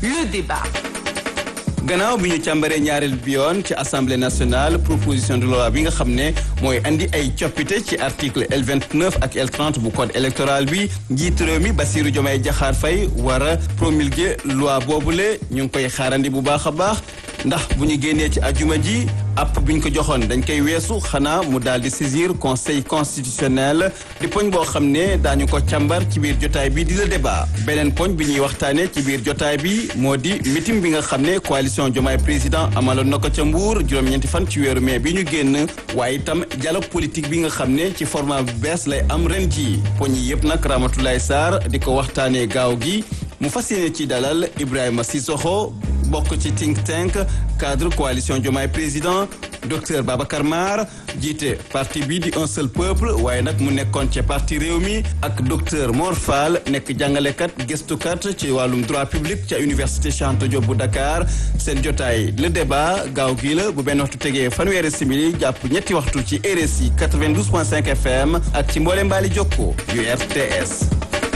le débat. gannaaw bi ñu càmbaree ñaareel bi yoon ci assemblée nationale proposition de loi bi nga xam ne mooy andi ay coppite ci article L29 ak L30 bu code électoral bi njiitu réew mi Bassirou Diomaye Diakhar Faye war a promulguer loi boobule ñu ngi koy xaarandi bu baax a baax ndax bu ñu génnee ci ajuma ji app bi ñu ko joxoon dañ koy weesu xanaa mu daal di saisir conseil constitutionnel di poñ boo xam ne daañu ko càmbar ci biir jotaay bi di la débat beneen poñ bi ñuy waxtaanee ci biir jotaay bi moo di meeting bi nga xam ne coalition Diomaye président amaloon na ko ca Mbour juróom-ñeenti fan ci weeru mai bi ñu génn waaye itam dialogue politique bi nga xam ne ci format bu bees lay am ren ji poñ yi yëpp nag Ramatoulaye Sarr di ko waxtaanee gaaw gi mu fas yéene ci dalal Ibrahima Sissoko bokk ci think tank cadre coalition Diomaye président docteur Babacar Mar jiite parti bi di un seul peuple waaye nag mu nekkoon ci parti réew mi ak docteur Mor Fall nekk jàngalekat gëstukat ci wàllum droit public ca université Cheikh Anta Diop bu Dakar seen jotaay le débat gaaw gii la bu benn waxtu tegee fanweeri simili jàpp ñetti waxtu ci RSI 92.5 FM ak ci mboole mbaali jokko yu RTS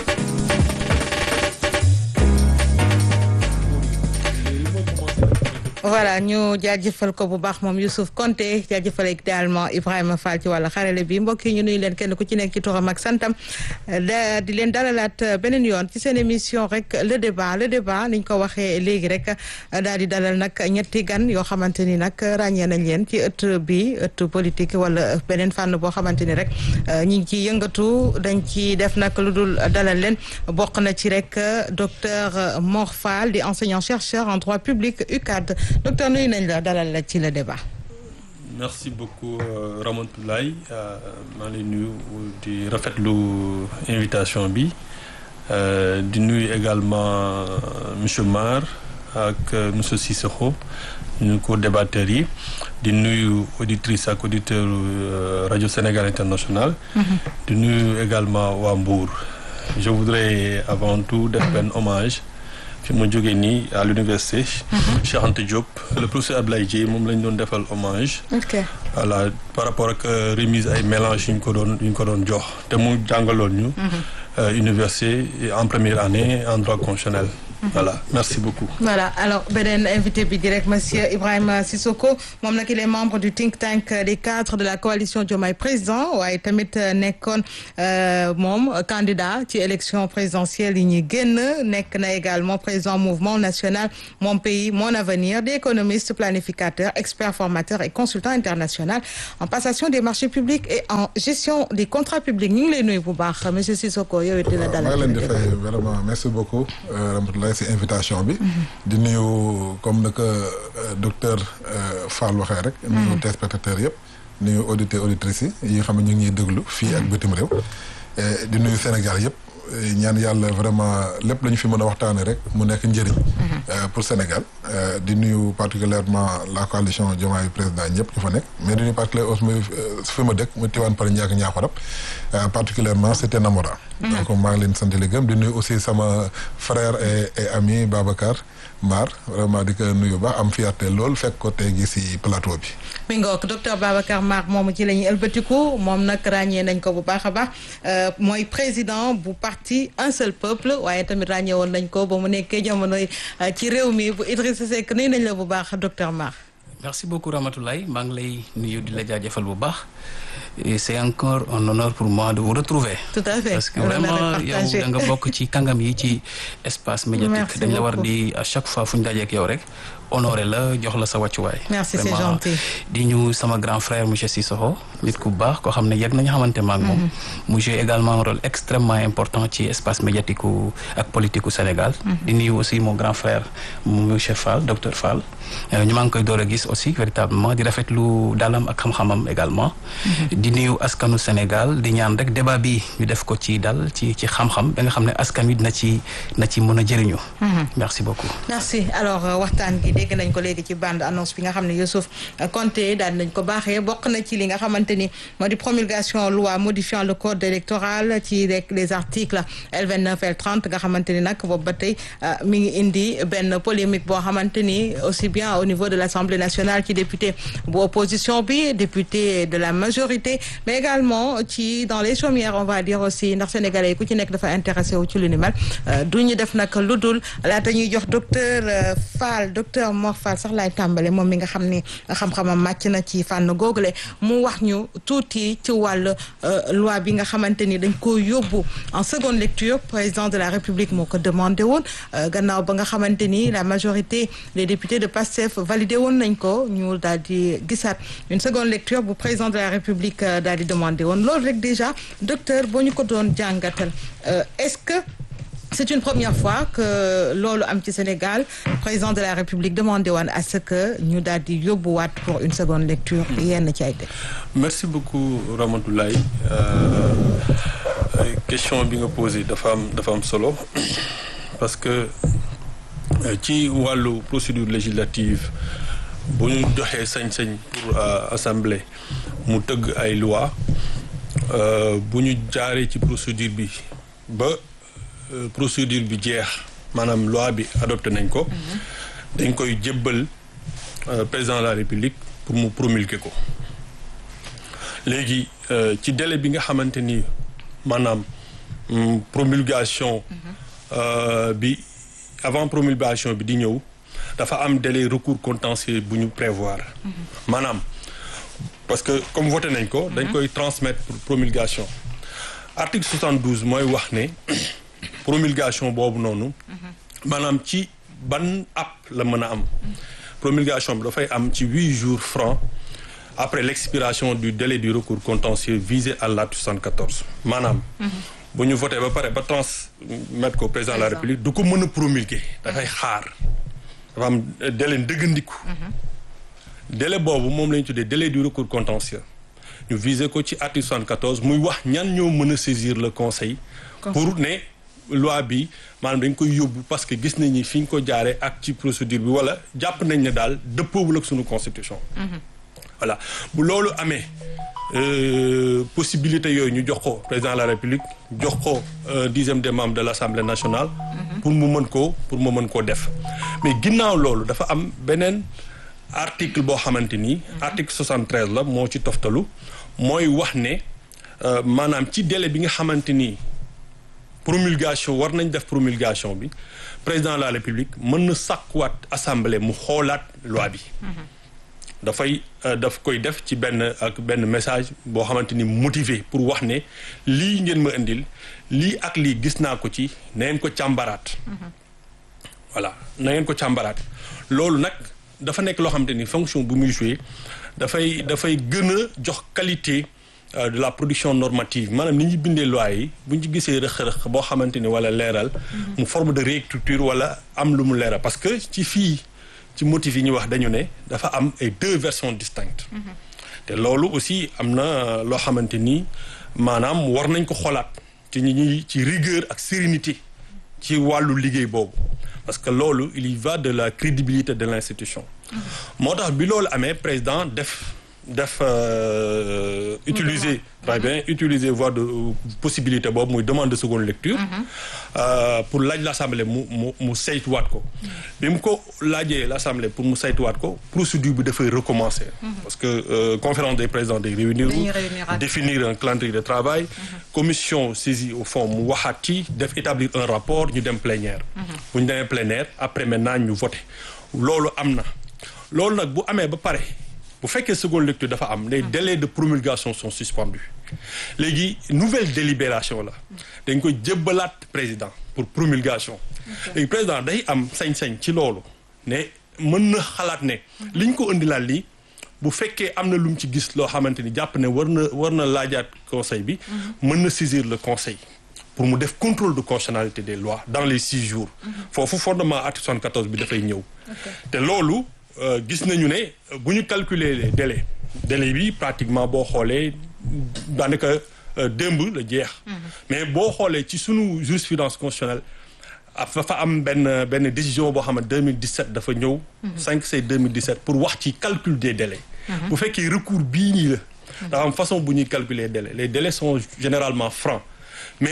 voilà ñu jaajëfal ko bu baax moom Youssouf Konté jaajëfal également Ibrahima Fall ci wàllu xarale bi mbokk yi ñu nuyu leen kenn ku ci nekk ci turam ak santam da di leen dalalaat beneen yoon ci seen émission rek le débat le débat niñ ko waxee léegi rek daal di dalal nag ñetti gan yoo xamante ni nag ràññee nañ leen ci ëtt bi ëtt politique wala beneen fànn boo xamante ni rek ñi ngi ciy yëngatu dañ ci def nag lu dul dalal leen bokk na ci rek docteur Mor Fall di enseignant chercheur en droit public UCAD docteur nuyu nañ la dalal la ci le débat. merci beaucoup Ramatoulaye maa ngi lay nuyu di rafetlu invitation bi di nuyu également monsieur Mar ak monsieur Sissoko ñu ko débatteurs yi di nuyu auditrice ak auditeur rajo Sénégal international di nuyu également waa Mbour je voudrais avant tout def benn hommage fi ma jógee nii à l'université Cheikh Anta Diop le professeur Ablaye Dieye moom lañ doon defal hommage voilà par rapport ak remise ay mélange yu ñu ko doon yu ñu ko doon jox te mu jàngaloon ñu université en première année en droit constitutionnel voilà merci beaucoup. voilà alors beneen invité bi direct monsieur Ibrahima Sissoko moom nag il est membre du think tank des cadres de la coalition Diomaye président waaye tamit nekkoon moom candidat ci élection présidentielle yi ñuy génn nekk na également président mouvement national mon pays mon avenir des économistes planificateurs experts formateurs et consultants international en passation des marchés publics et en gestion des contrats publics ñu ngi lay nuyu bu baax monsieur Sissoko yow it dina dalal. maa ngi leen di fay vraiment merci beaucoup Ramatoulaye ci invitation bi di nuyu comme na ko docteur Fall waxee rek nuyu téléspectateurs yëpp nuyu auditeurs auditrices yi yi nga xam ne ñu ngi ñuy déglu fii ak bitim réew di nuyu Sénégal yëpp ñaan yàlla vraiment lépp la ñu fi mën a waxtaane rek mu nekk njëriñ pour Sénégal di nuyu particulièrement la coalition Diomaye président ñëpp ñu fa nekk mais di nuyu particulièrement aussi fi ma dëkk mu Tivaouane Peulh Niaga Niakoulrab particulièrement c'était Namora donc maa ngi leen sant di gëm di nuyu aussi sama frère et et ami Babacar Mar vraiment di ko nuyu baax am fierté lool fekk ko tey gi si plateau bi mi ngook docteur Babacar Mar moomu ci la ñuy ëlbatiku moom nag ràññee nañ ko bu baax a baax mooy président bu parti un seul peuple waaye tamit ràññee woon nañ ko ba mu nekkee jamono ci réew mi bu Idrissa Seck nuyu nañ la bu baax docteur Mar merci beaucoup Ramatoulaye maa ngi lay nuyu di la jaajëfal bu baax et c'est encore un honneur pour moi de vous retrouver tout à fait parce que vraiment yow da nga bokk ci kàngam yi ci espace médiatique dañ la war di à chaque fois fu ñu dajeek yow rek honoré la jox la sa wàccuwaay merci c'est gentil di ñu sama grand frère monsieur Sissoko nit ku baax koo xam ne yegg nañu xamante maak moom mu joué également un rôle extrêmement important ci espace médiatique ak politique u Sénégal di nuyu aussi mon grand frère monsieur Fall docteur Fall ñu maa ngi koy door a gis aussi véritablement di rafetlu dalam ak xam-xamam également di nuyu askanu Sénégal di ñaan rek débat bi ñu def ko ci dal ci ci xam-xam ba nga xam ne askan wi na ci na ci mën a jëriñu merci beaucoup merci alors waxtaan gi dégg nañ ko léegi ci bande annonce bi nga xam ne Youssouf Konté daal nañ ko baaxee bokk na ci li nga xamante ni moo di promulgation loi modifiant le code électoral ci rek les articles L29 L30 nga xamante ni nag boobu ba tey mi ngi indi benn polémique boo xamante ni aussi bien au niveau de l'Assemblée nationale nationale ci député bu opposition bi député de la majorité mais également ci dans les chaumières on va dire aussi ndax sénégalais yi ku ci nekk dafa intéressé wu ci lu ni mel du ñu def nag lu dul laata ñuy jox docteur Fall docteur Mor Fall sax laay tàmbale moom mi nga xam ni xam-xamam màcc na ci fànn googule mu wax ñu tuuti ci wàll loi bi nga xamante ni dañ ko yóbbu en seconde lecture président de la république moo ko demandé woon gannaaw ba nga xamante ni la majorité des députés de PASTEF validé woon nañ ko ñu daal di gisaat une seconde lecture bu président de la république daal di demandé woon loolu rek déjà docteur boo ñu ko doon jàngatal est-ce que c'est une première fois que loolu am ci Sénégal président de la République demandé woon à ce que ñu daal di yóbbuwaat pour une seconde lecture yenn ci ay dëkk. merci beaucoup Ramatoulaye question bi nga posé dafa am dafa am solo parce que ci wàllu procédure législative bu ñu joxee sañ-sañ pour assemblée mu tëgg ay loi bu ñu jaaree ci procédure bi ba. procédure bi jeex maanaam loi bi adopté nañ ko dañ koy jébbal président de la république pour mu promulguer ko léegi ci délai bi nga xamante ni maanaam promulgation bi avant promulgation bi di ñëw dafa am délai recours contentieux bu ñu prévoir maanaam parce que comme voté nañ ko dañ koy transmettre pour promulgation article 72 mooy wax ne promulgation boobu noonu maanaam ci ban app la mën a am promulgation bi dafay am ci huit jours francs après l'expiration du délai du recours contentieux visé à l'article 74 maanaam bu ñu voté ba pare ba transmettre ko président de la république du ko mën a promulguer dafay xaar dafa am délai ndëggandiku délai boobu moom la ñu tuddee délai du recours contentieux ñu visé ko ci article 74 muy wax ñan ñoo mën a saisir le conseil pour ne loi bi maanaam dañ koy yóbbu parce que gis nañ ni fi ñu ko jaaree ak ci procédure bi wala jàpp nañ ne daal dëppoowul ak sunu constitution. voilà bu loolu amee possibilité yooyu ñu jox ko président de la république jox ko dixième des membres de l'assemblée nationale. pour mu mën koo pour mu mën koo def. mais ginnaaw loolu dafa am beneen article boo xamante ni. article 73 la moo ci toftalu mooy wax ne maanaam ci délai bi nga xamante ni. promulgation war nañ def promulgation bi président de la république mën na sàkkuwaat assemblée mu xoolaat loi bi dafay daf koy def ci benn ak benn message boo xamante ni motivé pour wax ne lii ngeen ma indil lii ak lii gis naa ko ci na ngeen ko càmbaraat voilà na ngeen ko càmbaraat loolu nag dafa nekk loo xamante ni fonction bu muy jouer dafay dafay gën a jox qualité de la production normative maanaam ni ñu bindee loi yi bu ñu ci gisee rëq-rëq boo xamante ni wala leeral mu forme de réécriture wala am lu mu leeral parce que ci fii ci motif yi ñu wax dañu ne dafa am ay deux versions distinctes te loolu aussi am na loo xamante ni maanaam war nañ ko xoolaat ci ñi ñuy ci rigueur ak sérénité ci wàllu liggéey boobu parce que loolu il y va de la crédibilité de l'institution moo tax bi loolu amee président def def utiliser très bien utiliser voie de possibilité boobu muy demande de seconde lecture pour laaj l'assemblée mu mu mu saytuwaat ko bi mu ko laajee l'assemblée pour mu saytuwaat ko procédure bi dafay recommencer parce que conférence des présidents day réunir définir un calendrier de travail commission saisie au fond mu waxaat ci def établir un rapport ñu dem plénière bu ñu demee plénière après maintenant ñu voter loolu am na loolu nag bu amee ba pare bu fekkee seconde lecture dafa am les délais de promulgation sont suspendus léegi nouvelle délibération la dañ koy jébbalaat président pour promulgation léegi président day am sañ-sañ ci loolu ne mën na xalaat ne liñ ko indilaat lii bu fekkee am na lu mu ci gis loo xamante ni jàpp ne war na war na laajaat conseil bi mën na saisir le conseil pour mu def contrôle de constitutionnalité des lois dans les six jours foofu fondement article 74 bi dafay ñëw te loolu gis nañu ne bu ñu calculer les délais délai bi pratiquement boo xoolee daanaka démb la jeex mais boo xoolee ci sunu jurisprudence constitutionnelle dafa am benn benn décision boo xam ne 2017 dafa ñëw 5 c'est 2017 pour wax ci calcul des délais bu fekkee recours bii nii la dafa am façon bu ñuy calculer délais les délais sont généralement francs mais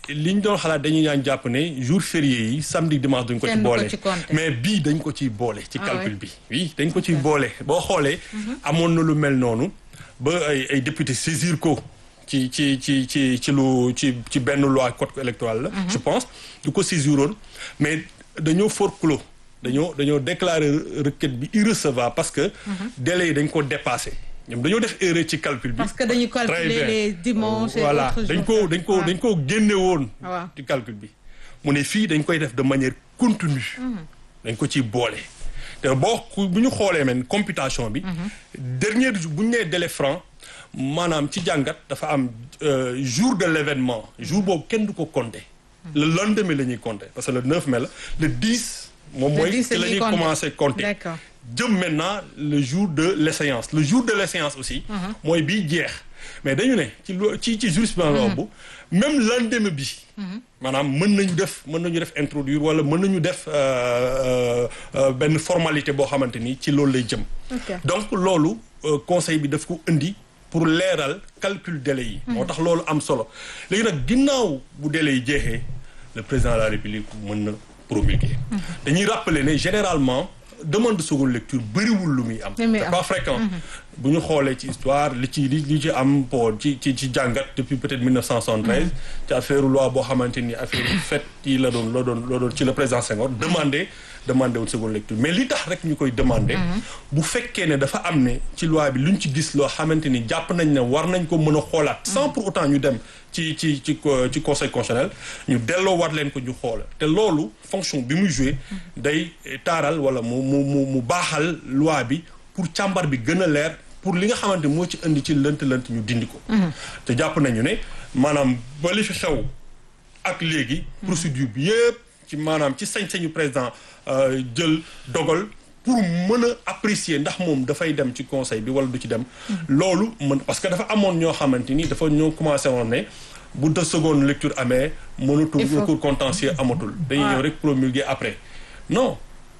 li ñu doon xalaat dañuy ñaan jàpp ne jour férié yi samedi dimanche duñ ko ci Kenn du ko boole ci compter. mais bii dañ ko ciy boole ci Ah calcul ouais. bi oui dañ ko ciy boole boo xoolee amoon na lu mel noonu ba ay ay député saisir ko ci ci ci ci ci lu ci ci benn loi code électoral la je pense du ko saisiroon mais dañoo forclos dañoo dañoo déclarer requête bi irrecevable parce que délai yi dañ ko dépassé ñoom dañoo def erreur ci calcul bi parce que dañuy Très calculer bien. les dimanches et voilà autres dañ jours. ko dañ ko Ouais. dañ ko génne woon waaw. ci calcul bi mu ne fii dañ koy def de manière continue dañ ko ciy boole te boo ku- bu ñu xoolee men computation bi dernier jour bu ñu nee délai franc maanaam ci jàngat dafa am euh, jour de l'événement jour boobu kenn du ko compter le lendemain la ñuy compter parce que le 9 mai la le 10 moom Le mooy 10 ci la la ñuy ñuy compter. commencer compter D'accord. jëm maintenant le jour de l'échéance le jour de l'échéance aussi mooy bii jeex mais dañu ne ci lo- ci ci jurisprudence boobu même lendemain bi maanaam mën nañu def mën nañu def introduire wala mën nañu def euh, euh, euh, benn formalité boo xamante ni ci loolu lay jëm Ok. donc loolu euh, conseil bi daf ko indi pour leeral calcul délai yi moo tax loolu am solo léegi nag ginnaaw bu délai yi jeexee le président de la république mën na promulguer dañuy rappeler ne généralement demande de seconde lecture bëriwul lu muy am Li muy c'est am. pas fréquent bu ñu xoolee ci histoire li ci li li ci am pour ci ci ci jàngat depuis peut-être 1973 ci affaire loi boo xamante ni affaire fait yi la doon la doon la doon ci le président Senghor demandé demandé woon seconde lecture mais li tax rek ñu koy demandé bu fekkee ne dafa am ne ci loi bi lu ñu ci gis loo xamante ni jàpp nañ ne war nañ ko mën a xoolaat sans pour autant ñu dem ci ci ci co- ci conseil constitutionnel ñu delloo war leen ko ñu xoola te loolu fonction bi muy joué day taaral wala mu mu mu mu baaxal loi bi pour càmbar bi gën a leer pour li nga xamante moo ci indi ci lënt-lënt ñu dindi ko te jàpp nañu ne maanaam ba li fi xew ak léegi procédure bi yëpp ci maanaam ci sañ-sañu président euh, jël dogal pour mën a apprécier ndax moom dafay dem ci conseil bi wala du ci dem loolu mën parce que dafa amoon ñoo xamante ni dafa ñoo commencé woon ne bu de seconde lecture amee mënatul Il faut- recours contentieux amatul dañuy ñëw rek promulguer après non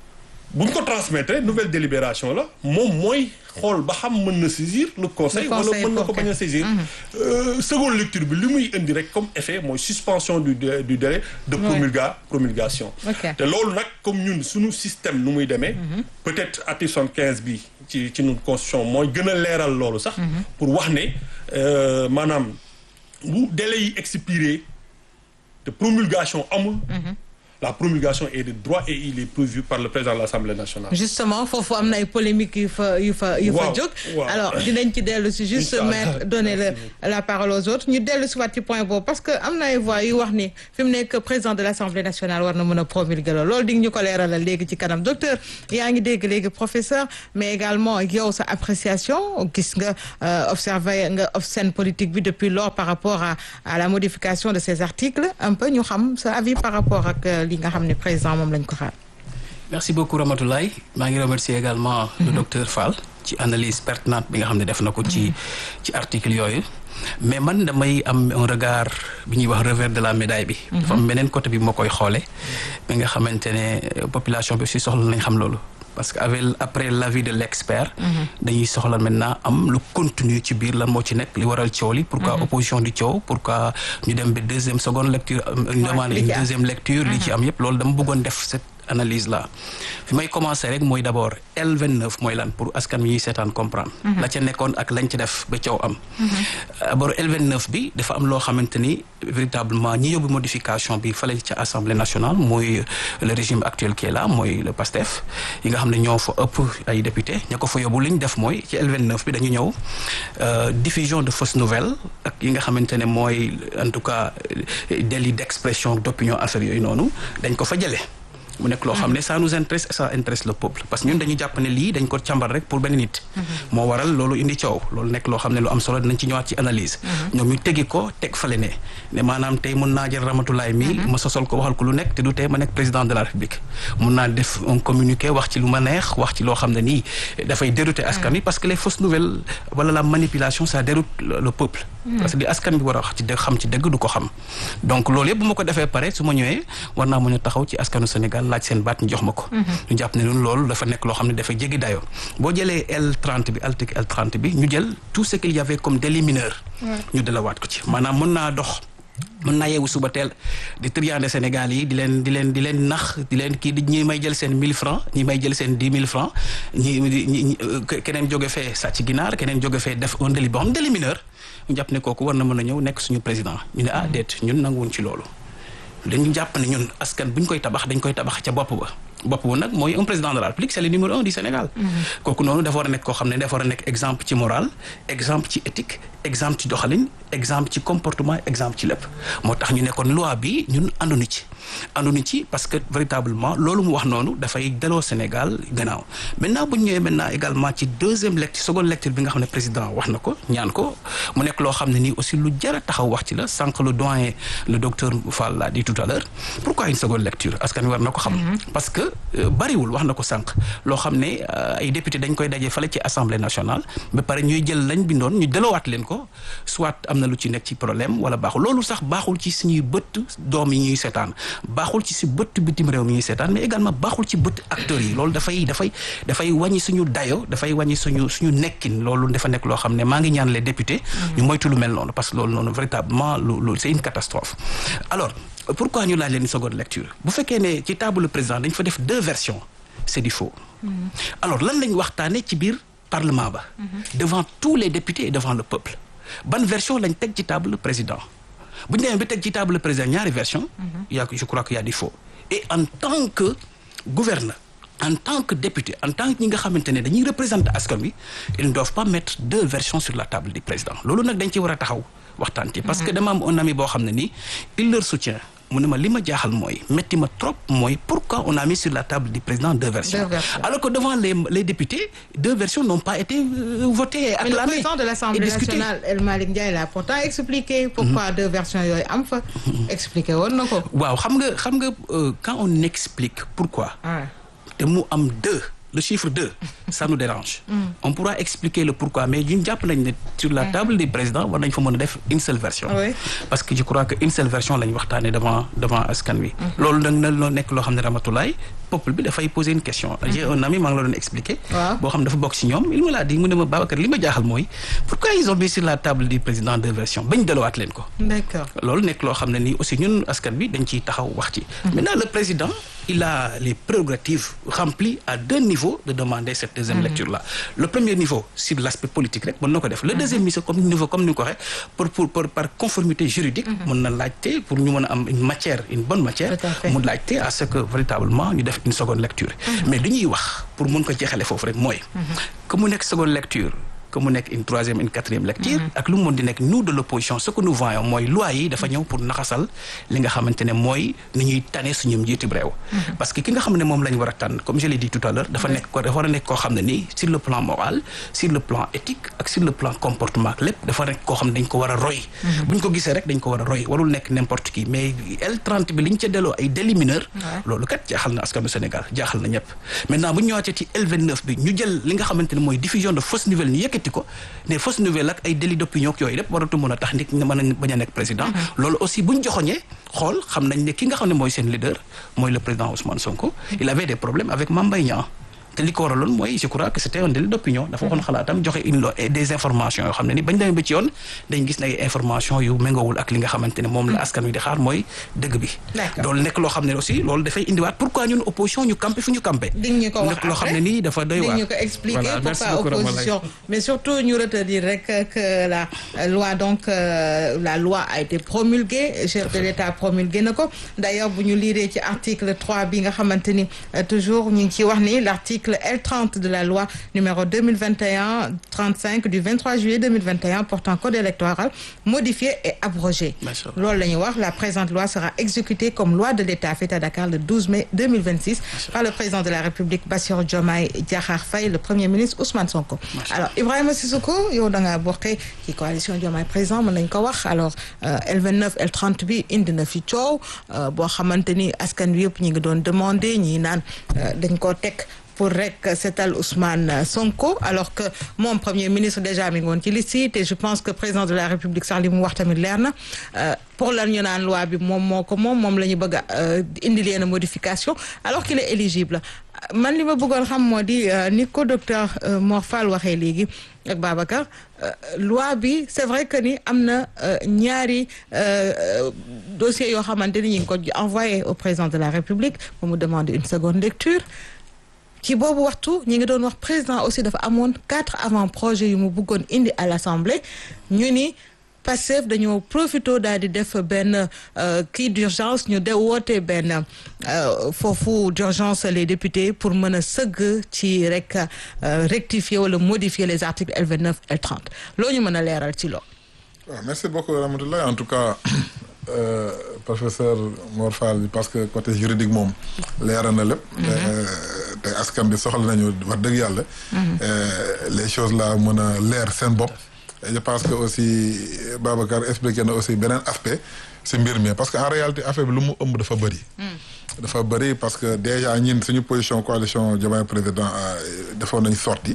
bu ñu ko transmettre nouvelle délibération la moom mooy xool ba xam mën na saisir le conseil Le wala conseil mën na ko pour bañ a saisir Euh, seconde lecture bi li muy indi rek comme effet mooy suspension du dé- du délai de promulga promulgation Ok. te loolu nag comme ñun suñu système nu muy demee peut-être article 75 bi ci ci ñun constitution mooy gën a leeral loolu sax pour wax ne euh, maanaam bu délai yi expiré te promulgation amul la promulgation est de droit et il est prévu par le président de l'Assemblée nationale justement foofu am na ay polémiques yu fa yu fa yu fa Waaw, jóg waaw. alors dinañ ci dellu si juste Inch'Allah. mettre donner le la parole aux autres ñu dellu si waat ci point boobu parce que am na ay voix yu wax ni fi mu nekk président de l'Assemblée nationale war na mën a promulguer loolu loolu di nga ñu ko leeralal léegi ci kanam docteur yaa ngi dégg léegi professeur mais également yow sa appréciation gis nga euh, observer nga scène politique bi depuis lors par rapport à à la modification de ces articles un peu ñu xam sa avis par rapport ak euh, li nga xam ne président moom lañ ko xaar merci beaucoup Ramatoulaye maa ngi remercier également le docteur Fall ci analyse pertinente bi nga xam ne def na ko ci ci article yooyu mais man damay am un regard bi ñuy wax revers de la médaille bi dafa am beneen côté bi moo koy xoole bi nga xamante ne population bi aussi soxla nañ xam loolu parce que avec après l'avis de l'expert dañuy soxla maintenant am lu continue ci biir lan moo ci nekk li waral coow li pourquoi opposition di coow pourquoi ñu dem ba deuxième seconde lecture ñu demande li une ci am. deuxième lecture li ci am yëpp loolu dama bëggoon def cette analyse là fi may commencer rek mooy d'abord L29 mooy lan pour askan wi ñuy seetaan comprendre la ca nekkoon ak lañ ci def ba coow am d'abord L29 bi dafa am loo xamante ni véritablement ñi yóbbu modification bi fale ca Assemblée nationale mooy le régime actuel qui est là mooy le PASTEF yi nga xam ne ñoo fa ëpp ay député ña ko fa yóbbu li ñu def mooy ci L29 bi dañu ñëw euh, diffusion de fausses nouvelles ak yi nga xamante ne mooy en tout cas euh, délit d'expression d'opinion affaire yooyu noonu dañ ko fa jëlee mu nekk loo xam ne ça nous intéresse et ça intéresse le peuple parce que ñun dañu jàpp ne lii dañ ko càmbar rek pour benn nit moo waral loolu indi coow loolu nekk loo xam ne lu am solo dinañ ci ñëwaat ci analyse ñoom ñu tegi ko teg fale ne ne maanaam tey mun naa jël Ramatulaay mi ma sosol ko waxal ko lu nekk te du tey ma nekk président de la République mun naa def un communiqué wax ci lu ma neex wax ci loo xam ne nii dafay dérouter askan wi parce que les fausses nouvelles wala la manipulation ça déroute le le peuple parce que li askan bi war a wax ci dëgg xam ci dëgg du ko xam donc loolu yëpp bu ma ko defee pare su ma ñëwee war naa mën a taxaw ci askanu Sénégal laaj seen baat ñu jox ma ko ñu jàpp ne ñun loolu dafa nekk loo xam ne dafa jéggi dayoo boo jëlee L30 bi article L30 bi ñu jël tout ce qu'il y avait comme délit mineur ñu delawaat ko ci maanaam mën naa dox mën naa yeewu suba teel di triande Sénégal yi di leen di leen di leen nax di leen kii di ñi may jël seen mille francs ñi may jël seen dix mille francs ñi ñi keneen jóge fee sàcc ginaar keneen jóge fee def un délit boo xam délit mineur ñu jàpp ne kooku war na mën a ñëw nekk suñu président ñu ne ah déet ñun nanguwuñ ci loolu dañu jàpp ne ñun askan bu ñu koy tabax dañ koy tabax ca bopp ba bopp bu nag mooy un président de la République c'est le numéro un du Sénégal kooku noonu dafa war a nekk koo xam ne dafa war a nekk exemple ci moral exemple ci éthique exemple ci doxalin exemple ci comportement exemple ci lépp moo tax ñu nekkoon loi bi ñun ànduñu ci ànduñu ci parce que véritablement loolu mu wax noonu dafay delloo Sénégal gannaaw maintenant bu ñu ñëwee maintenant également ci deuxième lecture seconde lecture bi nga xam ne président wax na ko ñaan ko mu nekk loo xam ne nii aussi lu jar a taxaw wax ci la sànq le doyen le docteur Fall l'a dit tout à l'heure pourquoi une seconde lecture askan wi war na ko xam parce que bariwul wax na ko sànq loo xam ne ay député dañ koy daje fale ci assemblée nationale ba pare ñuy jël lañ bindoon ñu deloowaat leen ko soit am na lu ci nekk ci problème wala baaxul loolu sax baaxul ci suñuy bët doom yi ñuy seetaan baaxul ci si bët bitim réew mi ñuy seetaan mais également baaxul ci bët acteurs yi loolu dafay dafay dafay wàññi suñu dayo dafay wàññi suñu suñu nekkin loolu dafa nekk loo xam ne maa ngi ñaan les députés ñu moytu lu mel noonu parce que loolu noonu véritablement lu lu c'est une catastrophe alors pourquoi ñu laaj leen seconde lecture bu fekkee ne ci table président dañ fa def deux versions c'est du faux alors lan lañ waxtaane ci biir parlement ba devant tous les députés et devant le peuple ban version lañ teg ci table président bu ñu demee ba teg ci table président ñaari version y a je crois qu'il y a du faux et en tant que gouverneur en tant que député en tant que ñi nga xamante ne dañuy représenter askan wi ils ne doivent pas mettre deux versions sur la table du président loolu nag dañ ci war a taxaw waxtaan ci parce que dama am un ami boo xam ne nii il leur soutient mu ne ma li ma jaaxal mooy métti ma trop mooy pourquoi on a mis sur la table du président deux versions Deux versions. alors que devant les les députés deux versions n'ont pas été euh, votées et Mais le acclamées président de et l'Assemblée discutées. nationale El Malick Ndiaye l'a pourtant expliqué pourquoi deux versions yooyu am fa expliqué woon na ko waaw xam nga xam nga euh, quand on explique pourquoi ah te mu am deux le chiffre deux ça nous dérange on pourra expliquer le pourquoi mais ñun jàpp nañ ne sur la table du président war nañ fa mën a def une seule version Oui. parce que je crois que une seule version lañ waxtaanee devant devant askan wi loolu nag na loo nekk loo xam ne Ramatoulaye peuple bi dafay poser une question j'ai un ami maa ngi la doon expliquer Waaw. boo xam ne dafa bokk ci ñoom il me l'a dit mu ne ma Babacar li ma jaaxal mooy pourquoi ils ont mis sur la table du président deux versions bañ delawaat leen ko d'accord loolu nekk loo xam ne nii aussi ñun askan bi dañ ciy taxaw wax ci maintenant le président il a les prérogatives remplies à deux niveaux de demander cette deuxième lecture là le premier niveau sur l'aspect politique rek mën na ko def le deuxième niveau comme niveau comme ni nga ko waxee pour pour pour par conformité juridique mën na laajte pour ñu mën a am une matière une bonne matière Tout à fait. mu laajte à ce que véritablement ñu def une seconde lecture mais li ñuy wax pour mën ko jeexale foofu rek mooy que mu nekk seconde lecture que mu nekk une troisième une quatrième lecture ak lu mu mën di nekk nous de l'opposition ce que nous voyons mooy loi yi dafa ñëw pour naxasal li nga xamante ne mooy ni ñuy tane suñu njiitu réew parce que ki nga xam ne moom lañ war a tànn comme je l'ai dit tout à l'heure dafa nekk ko dafa war a nekk koo xam ne nii sur le plan moral sur le plan éthique ak sur le plan comportement ak lépp dafa nekk koo xam ne dañ ko war a roy bu ñu ko gisee rek dañ ko war a roy warul nekk n'importe qui mais L30 bi li ñu ca delloo ay délits mineurs loolu kat jaaxal na askanu Sénégal jaaxal na ñëpp maintenant bu ñu ñëwaatee ci L29 bi ñu jël li nga xamante ne mooy diffusion de fausses nouvelles ñu yëkkati ko ne fausses nouvelles ak ay délits d'opinion ak yooyu lépp waratu mën a tax nit ñi mën a bañ a nekk président loolu aussi bu ñu joxoñee xool xam nañ ne ki nga xam ne mooy seen leader mooy le président Ousmane Sonko il avait des problèmes avec Mame Mbaye Niang te li ko waraloon mooy je crois que c'était un délit d'opinion dafa waxoon xalaatam joxe une lo- des informations yoo xam ne ni bañ demee ba ci yoon dañ gis ne ay informations yu méngoowul ak li nga xamante ne moom la askan wi di xaar mooy dëgg bi D'accord. loolu nekk loo xam ne aussi loolu dafay indiwaat pourquoi ñun opposition ñu campé fu ñu campé di ñu ko wax nekk loo xam ne nii dafa doy waar di ñu ko expliquer Voilà, merci pourquoi beaucoup, Ramalaï. opposition mais surtout ñu retenir rek que la loi donc euh, la loi a été promulguée chef de l'État promulgué na ko d'ailleurs bu ñu liiree ci article 3 bi nga xamante ni euh, toujours ñu ngi ciy wax ni l'article L30 de la loi numéro 2021-35 du 23 juillet 2021 portant code électoral modifié et abrogé Macha Allah. loolu la ñuy wax la présente loi sera exécutée comme loi de l'État faite à Dakar le 12 mai 2026 par le président de la République Bassirou Diomaye Diakhar Faye le premier ministre Ousmane Sonko alors Ibrahima Sissoko yow da ngaa bokkee ci coalition Diomaye président mën nañ ko wax alors euh, L29 L30 bi indi na fi coow euh, boo xamante ni askan wi yëpp ñi ngi doon demander ñi naan euh, dañ koo teg pour rek seetal Ousmane Sonko alors que moom premier ministre déjà mi ngi woon ci liste yi te je pense que président de la République sax li mu wax tamit leer na euh, pour lan ñu naan loi bi moom moo ko moom moom la ñu bëgg a euh, indi leen modification alors qu'il est éligible man li ma bëggoon xam moo di ni ko docteur Mor Fall waxee léegi ak Babacar loi bi c'est vrai que ni am na ñaari dossiers yoo xamante ni ñu ngi ko envoyé au président de la République pour mu demander une seconde lecture ci boobu waxtu ñi ngi doon wax président aussi dafa amoon quatre avant-projets yu mu bëggoon indi à l'Assemblée ñu ni Pastef dañoo profito daal di def benn kii d'urgence ñu de woote benn foofu d'urgence les députés pour mën a sëgg ci rek rectifier wala modifier les articles L29 L30 loo ñu mën a leeral ci loolu. waaw merci beaucoup Ramatoulaye en tout cas euh, professeur Mor Fall parce que côté juridique moom leeral na lépp. te askan bi soxla nañu wax dëgg yàlla. les choses là mën a leer seen bopp. je pense que aussi Babacar expliqué na aussi beneen aspect si mbir mi parce que en réalité affaire bi lu mu ëmb dafa bëri. dafa bëri parce que déjà ñin suñu position coalition Diomaye président defoon nañ sorti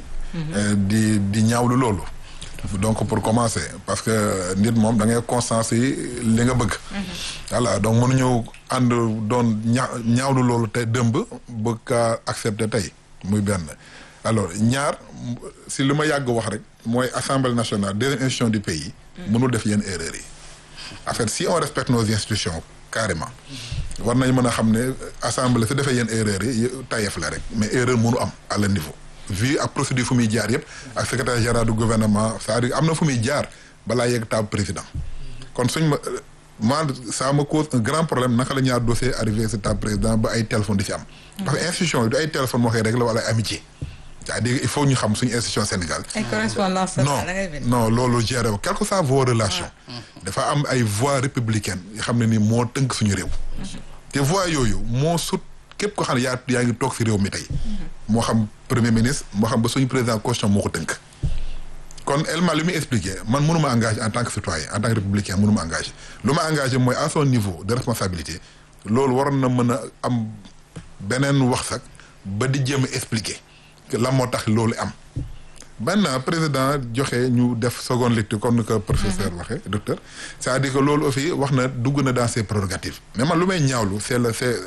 di di ñaawlu loolu. donc pour commencer parce que nit moom da ngay constance yi li nga bëgg. voilà donc mënuñu ànd doon ña ñaawlu loolu te dëmb bëgg kaa accepter tey muy benn. alors ñaar si li ma yàgg wax rek mooy assemblée nationale deuxième institution du pays. mënul def yenn erreurs yi. en fait si on respecte nos institutions carrément. war nañ mën a xam ne assemblée su defee yenn erreurs yi tayef la rek mais erreur mënu am à le niveau. vu ak procédure fu muy jaar yëpp ak secrétaire général du gouvernement c'est-à-dire am na fu muy jaar balaa yegg table président kon suñ ma man ça me cause un grand problème naka la ñaar dossier arrivé si table président ba ay téléphone di ci am. parce que institution yi du ay téléphone moo koy régler wala ay amitié. c'est-à-dire il faut ñu xam suñu institution Sénégal. ay correspondance non non loolu géré wu quelles que soient vos relations. dafa am ay voies républicaines yoo xam ne ni moo tënk suñu réew. te voies yooyu moo sut képp ko xam ne yaa yaa ngi toog si réew mi tey. moo xam premier ministre moo xam ba suñu président constitution moo ko tënk. kon Elma li muy expliqué man mënu ma engagé en tant que citoyen en tant que républicain mënu ma engagé lu ma engagé mooy à son niveau de responsabilité loolu waroon na mën a am beneen wax sax ba di jéem a expliqué. lan moo tax loolu am benn président joxe ñu def seconde lecture comme ni ko professeur waxee docteur c'est-à-dire que loolu aussi wax na dugg na dans ses prérogatives mais man lu may ñaawlu c'est le c'est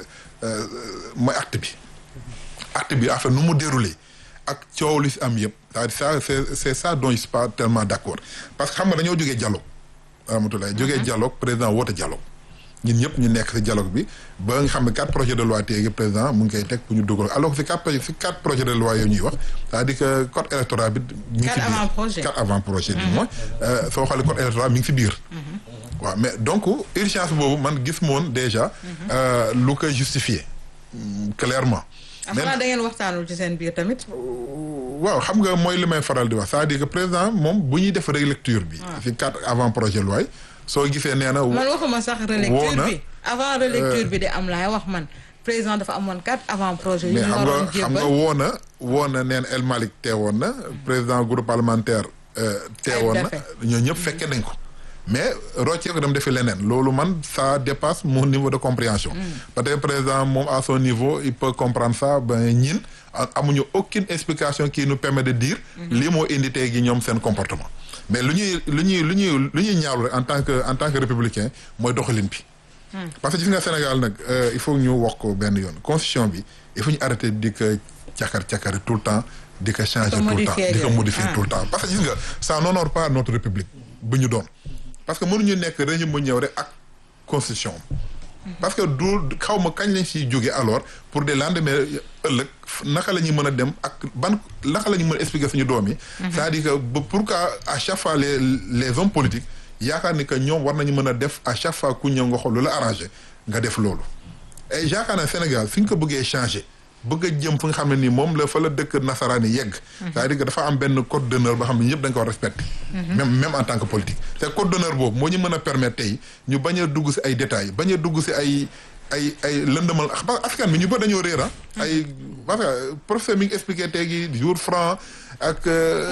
mooy acte bi acte bi en fait nu mu déroulé ak coow li si am yëpp c'est-à-dire ça c'est c'est ça dont je suis pas tellement d'accord parce que xam nga dañoo jógee dialogue Ramatoulaye jógee dialogue président woote dialogue ñun ñëpp ñu nekk ci dialogue bi ba nga xam ne quatre projets de loi téegi président mu ngi koy teg pour ñu dugal alors que ci quatre projets ci quatre projets de loi yooyu ñuy wax c'est-à-dire que code électoral bi mi ngi ci biir quatre avant projet du moins soo xoolee code électoral mi ngi ci biir waaw mais donc urgence boobu man gis moon déjà lu ko justifier clairement mais da ngeen waxtaanul ci seen biir tamit waaw xam nga mooy li may faral di wax c'est-à-dire que président moom bu ñuy def relecture bi ci quatre avant projet loi soo gisee nee na. man waxuma sax relecture bi avant relecture bi de am laay wax man président dafa amoon quatre avant projet yu ñu waroon mais xam nga woo na woo na nee na El Malick teewoon na président groupe parlementaire. teewoon na ñoo ñëpp fekke nañ ko. mais roccee ko dem defi leneen loolu man ça dépasse mon niveau de compréhension. peut-être président moom à son niveau il peut comprendre ça ba ñin amuñu aucune explication qui nous permet de dire. lii moo indi tey gi ñoom seen comportement. mais lu ñuy lu ñuy lu ñuy lu ñuy ñaawlu rek en tant que en tant que républicain mooy doxalin bi. parce que gis nga Sénégal nag il faut ñu wax ko benn yoon constitution bi il faut ñu arrêter di ko cakar cakari tout le temps di ko changer tout le temps di ko modifier tout le temps parce que gis nga ça n'honore pas notre république bu ñu doon. parce que mënuñu nekk régime bu ñëw rek ak constitution parce que du xaw ma kañ lañ siy jóge alors pour des lendemains ëllëg naka la ñuy mën a dem ak ban naka la ñuy mën a expliquer suñu doom yi. c'est-à-dire que pourquoi à chaque fois les les hommes politiques yaakaar ni que ñoom war nañu mën a def à chaque fois ku ñëw nga xool lu la arrangé nga def loolu. et yaakaar naa Sénégal fi ñu ko bëggee changer bëgg a jëm fu nga xam ne nii moom la fa la dëkk nasaraan yi yegg. c'est-à-dire que dafa am benn code d'honneur boo xam ne ñëpp dañ ko respecté. même même en tant que politique. te code d'honneur boobu moo ñu mën a permettre tey ñu bañ a dugg ci ay détails bañ a dugg ci ay ay ay lëndëmal parce que askan bi ñu bëri dañoo réer ay parce que professeur mi ngi expliqué tey gi jour franc ak.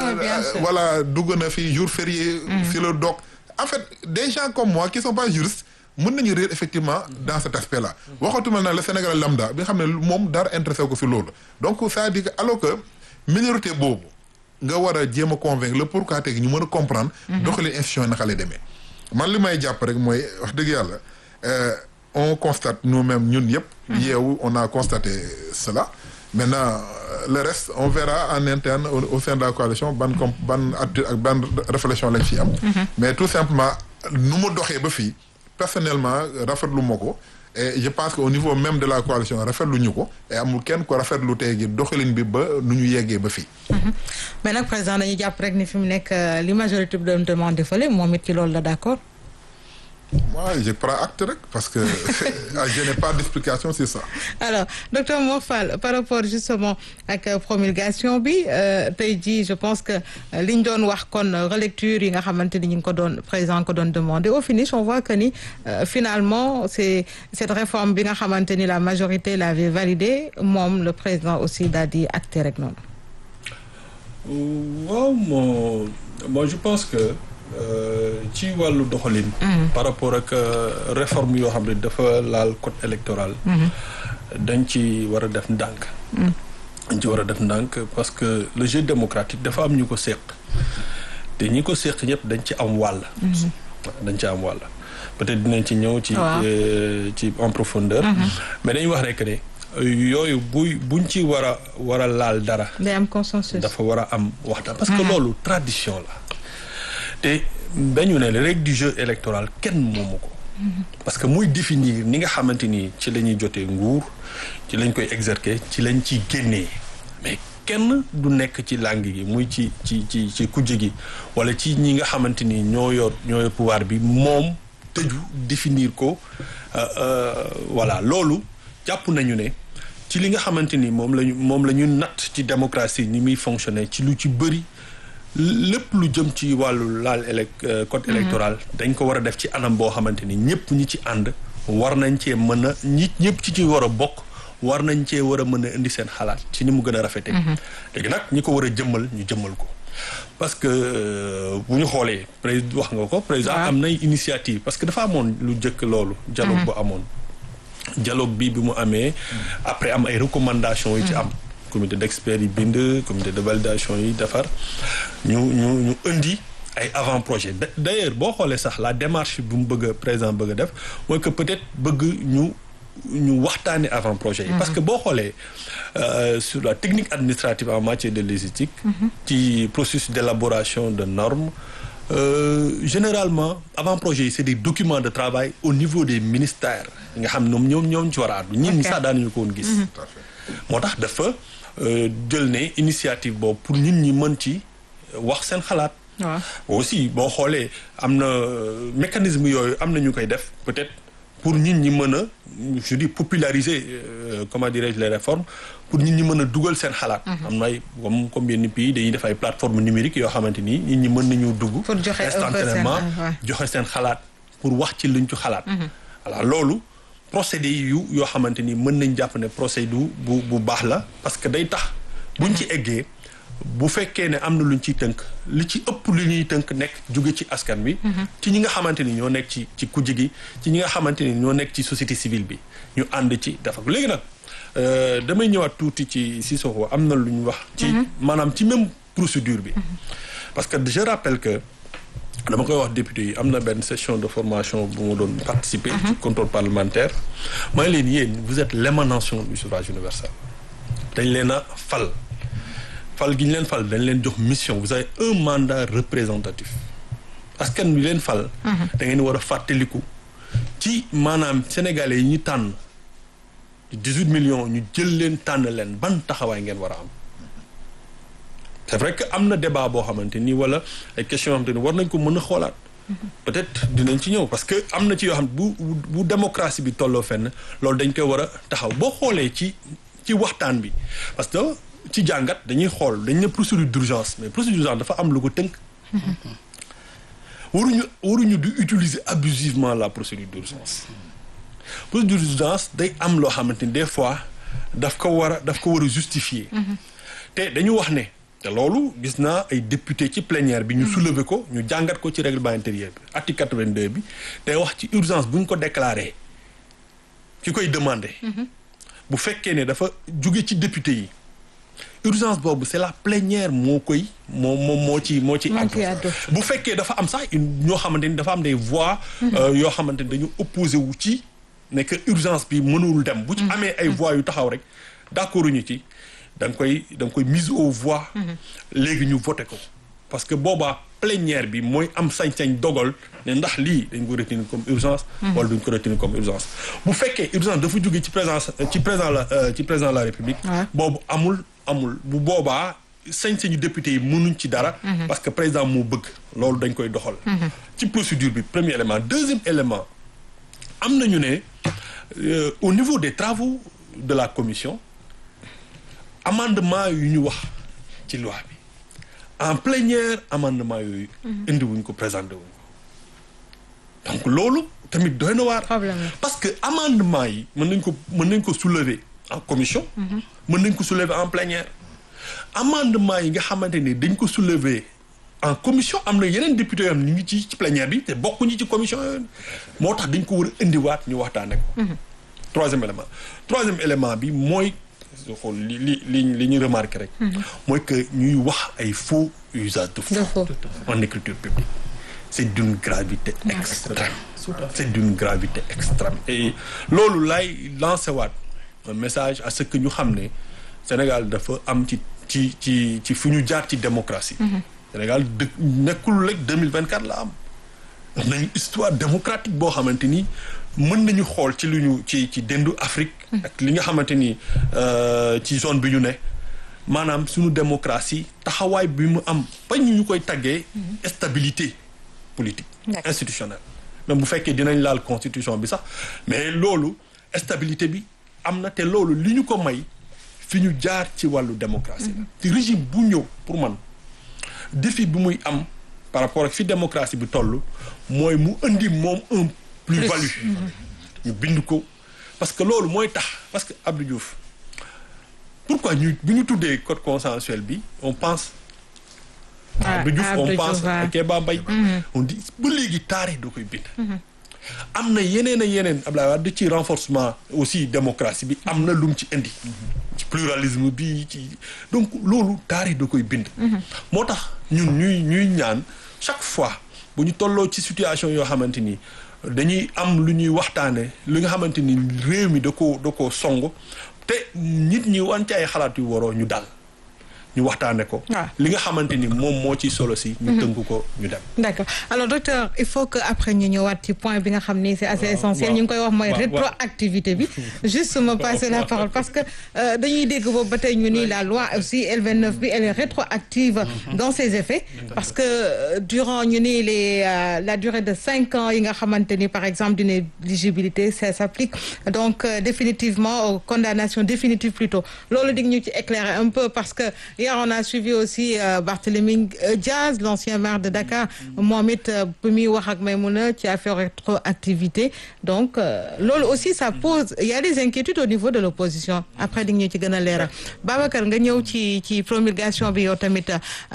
voilà dugg na fi jour férié. ci le doc en fait des gens comme moi qui sont pas juristes. mën nañu réer effectivement dans cet aspect là waxatuma na le Sénégal lambda bi nga xam ne moom dara intéressé ko fi loolu donc c'est-à-dire que alors que minorité boobu nga war a jéem a convaincre le pourquoi tey ñu mën a comprendre doxalin institution yi naka lay demee man li may jàpp rek mooy wax dëgg yàlla on constate nous-mêmes ñun yëpp yeewu on a constaté cela maintenant le reste on verra en interne au, au sein de la coalition ban comme ban attitude ak ban réflexion lañ ci am. mais tout simplement nu mu doxee ba fii personnellement rafetlu ma ko. et je pense que au niveau même de la coalition rafetlu ñu ko et amul kenn ko rafetlu tey gi doxalin bi ba nu ñu yeggee ba fii. mais nag président dañuy jàpp rek ni fi mu nekk li majorité bi doon demandé fële moom it ci loolu la d'accord. moi je prends acte rek parce que je n'ai pas d'explication sur ça. alors docteur Mor Fall par rapport justement ak promulgation bi tey jii je pense que li ñu doon wax kon relecture yi nga xamante ni ñu ngi ko doon président ko doon demandé au finish on voit que ni finalement c'est cette réforme bi nga xamante ni la majorité l'avait validée moom le président aussi daal di acté rek noonu. waaw moo moi je pense que. ci wàllu doxalin. par rapport ak réforme yoo xam ne dafa laal code électoral. dañ ci war a def ndànk. dañ ci war a def ndànk parce que le jeu démocratique dafa am ñu ko séq te ñi ko séq ñëpp dañ ci am wàll. dañ ci am wàll peut-être dinañ ci ñëw. ci ci en profondeur. mais dañuy wax rek ne yooyu buy buñ ci war a war a laal dara. day am consensus. dafa war a am waxtaan parce que loolu tradition la. te dañu ne les règles du jeu électoral kenn moomu ko. parce que muy définir ni nga xamante ni ci la ñuy jotee nguur ci lañ koy exercer ci lañ ciy génnee mais kenn du nekk ci langue gi muy ci ci ci ci kujje gi wala ci ñi nga xamante ni ñoo yor ñoo yor pouvoir bi moom tëju définir ko voilà loolu jàpp nañu ne ci li nga xamante ni moom lañu moom la ñu natt ci démocratie ni muy fonctionner ci lu ci bëri. lépp lu jëm ci wàllu laal élec code électoral dañ ko war a def ci anam boo xamante ni ñëpp ñi ci ànd war nañ cee mën a ñi ñëpp ci ci war a bokk war nañ cee war a mën a indi seen xalaat ci ni mu gën a rafete léegi nag ñi ko war a jëmmal ñu jëmmal ko parce que bu ñu xoolee président wax nga ko président am nay initiative parce que dafa amoon lu jëkk loolu dialogue bu amoon dialogue bi bi mu amee après am ay recommandations yi ci am comité d'experts yi bind comité de validation yi defar ñu ñu ñu indi ay avant projet d'ailleurs boo xoolee sax la démarche bu mu bëgg a président bëgg a def mooy que peut-être bëgg ñu ñu waxtaane avant projet yi parce que boo xoolee sur la technique administrative en matière de logistique ci processus d'élaboration de normes généralement avant projet yi c'est des documents de travail au niveau des ministères nga xam ñoom ñoom ñoom ci war a àddu ñin ñi sax daanuñu ko woon gis moo tax dafa jël ne initiative boobu pour nit ñi mën ci wax seen xalaat. waaw aussi boo xoolee am na mécanisme yooyu am na ñu koy def peut-être pour nit ñi mën a je dis populariser comment dirais-je les réformes pour nit ñi mën a dugal seen xalaat. am na ay comme comme yenn pays dañuy def ay plateformes numériques yoo xamante ni nit ñi mën nañu dugg. pour joxe instantanément joxe seen xalaat pour wax ci luñ ci xalaat. voilà loolu. procédé yu yoo xamante ni mën nañ jàpp ne procédé bu bu baax la parce que day tax buñ ci eggee bu fekkee ne am na luñ ciy tënk li ci ëpp li ñuy tënk nekk jóge ci askan bi ci ñi nga xamante ni ñoo nekk ci ci kujje gi ci ñi nga xamante ni ñoo nekk ci société civile bi ñu ànd ci dafa léegi nag damay ñëwaat tuuti ci Sissoko am na lu ñu wax ci maanaam ci même procédure bi parce que je rappelle que dama koy wax député yi am na benn session de formation bu ma doon participer ci contrôle parlementaire mooy leen yéen vous êtes l'émanation du suffrage universel dañ leen a fal fal gi ñu leen fal dañ leen jox mission vous avez un mandat représentatif askan wi leen fal da ngeen war a fàttaliku ci maanaam sénégalais yi ñu tànn dix-huit millions ñu jël leen tànn leen ban taxawaay ngeen war a am c'est vrai que am na débat boo xamante ni wala ay questions yoo xamante ni war nañ ko mën a xoolaat peut-être dinañ ci ñëw parce que am na ci yoo xam bu bu démocratie bi tolloo fenn loolu dañ koy war a taxaw boo xoolee ci ci waxtaan bi parce que ci jàngat dañuy xool dañ ne procédure d'urgence mais procédure d'urgence dafa am lu ko tënk waruñu waruñu di utiliser abusivement la procédure d'urgence procédure d'urgence day am loo xamante ni des fois daf ko war a daf ko war a justifier te dañu wax ne te loolu gis naa ay député ci plénière bi ñu soulever ko ñu jàngat ko ci règlement intérieur bi article 82 bi day wax ci urgence bu ñu ko déclarer ki koy demander bu fekkee ne dafa jóge ci député yi urgence boobu c'est la plénière moo koy moo moo moo ci moo ci àddu bu fekkee dafa am sax ñoo xamante ni dafa am des voix yoo xamante ni dañu opposé wu ci ne que urgence bi mënul dem bu ci amee ay voix yu taxaw rek d'accord ñu ci da nga koy da nga koy mise aux voix léegi ñu voté ko parce que boobaa plénière bi mooy am sañ-sañ dogal ne ndax lii dañ ko retenir comme urgence wala duñ ko retenir comme urgence bu fekkee urgence dafa jóge ci présence ci président la ci président de la république boobu amul amul bu boobaa sañ-sañu député yi mënuñ ci dara parce que président moo bëgg loolu dañ koy doxal ci procédure bi premier élément deuxième élément am nañu ne au niveau des travaux de la commission amendement yu ñu wax ci loi bi en plénière amendement yooyu indi wuñ ko présenté wuñ ko donc loolu tamit doy na waar parce que amendement yi mën nañ ko mën nañ ko soulever en commission mën nañ ko soulever en plénière amendement yi nga xamante ni dañ ko soulever en commission am na yeneen député yoo xam ne ñu ngi ci ci plénière bi te bokkuñu ci commission yooyu moo tax dañ ko war a indiwaat ñu waxtaane ko troisième élément troisième élément bi mooy xool li li li li ñu remarqué rek mooy que ñuy wax ay faux usage de faux en écriture publique c'est d'une gravité extrême c'est d'une gravité extrême et loolu lay lancé waat un message à ce que ñu xam ne Sénégal dafa am ci ci ci ci fu ñu jaar ci démocratie Sénégal dë nekkul rek 2024 la am am nañu histoire démocratique boo xamante ni mën nañu xool ci lu ñu ci ci dendu Afrique ak li nga xamante ni ci zone bi ñu ne maanaam suñu démocratie taxawaay bi mu am ba ñu ñu koy taggee stabilité politique institutionnelle même bu fekkee dinañ laal constitution bi sax mais loolu stabilité bi am na te loolu li ñu ko may fi ñu jaar ci wàllu démocratie la ci régime bu ñëw pour man défi bi muy am par rapport ak fi démocratie bi toll mooy mu indi moom un plus-value ñu bind ko parce que loolu mooy tax parce que Abdou Diouf pourquoi ñu bu ñu tuddee code consensuel bi on pense Abdou Diouf on pense à Kéba Mbaye on dit ba léegi taarix da koy bind am na yeneen a yeneen Abdoulaye Wade ci renforcement aussi démocratie bi am na lu mu ci indi ci pluralisme bi ci donc loolu taarix da koy bind moo tax ñun ñuy ñuy ñaan chaque fois bu ñu tolloo ci situation yoo xamante ni dañuy am lu ñuy waxtaane li nga xamante ni réew mi da koo da koo song te nit ñi wan ci ay xalaat yu waroo ñu dal ñu waxtaane ko li nga xamante ni moom moo ci solo si ñu tënk ko ñu dem d'accord alors docteur il faut que après ñu ñëwaat ci point bi nga xam ni c'est assez essentiel ñu ngi koy wax mooy rétroactivité bi juste me passer la parole parce que dañuy dégg boobu ba tey ñu ni la loi aussi L29 bi elle est rétroactive dans ses effets parce que durant ñu ni les la durée de cinq ans yi nga xamante ni par exemple d'une éligibilité ça s'applique donc définitivement aux condamnations définitives plutôt loolu dig ñu ci éclairer un peu parce que Hier, on a suivi aussi euh, Barthélémy Diaz, l'ancien maire de Dakar, Mohamed Poumi Wahak Maimouna, qui a fait rétroactivité. Donc, euh, lol aussi, ça pose, il y a des inquiétudes au niveau de l'opposition. Après, nous avons l'air. Babacar, nous avons ci promulgation bi yow tamit